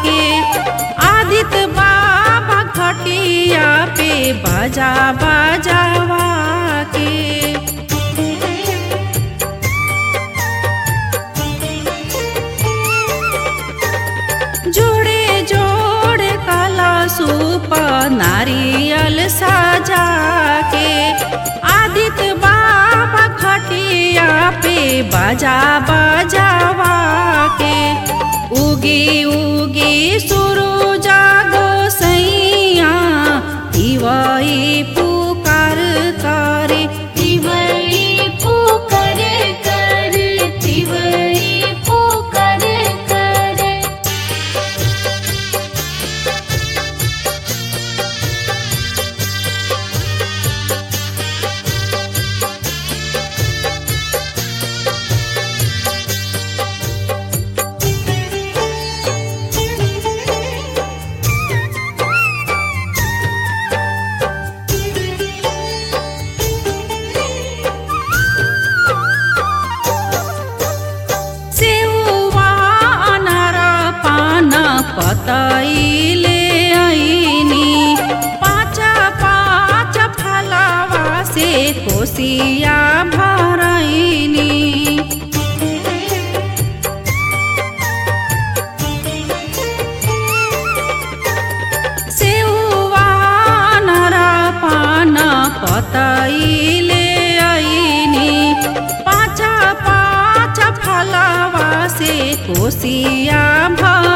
के आदित्य बाबा घटिया पे बजा बजावा के जोड़े जोड़े काला सूप नारियल सजा के आदित्य बाबा खटिया पे बजा बजावा के उगी उगी सुरु जागो सैया दिवाई पुकार करे तिवई पुकार कर तिवई पुकार कर सेउवा अनार पान पतैले ऐनी पाँच पाँच फलवा से कोसिया भरैनी सेउवा अनार पान पतैले ऐनी पाँच पाँच फलवा से कोसिया भर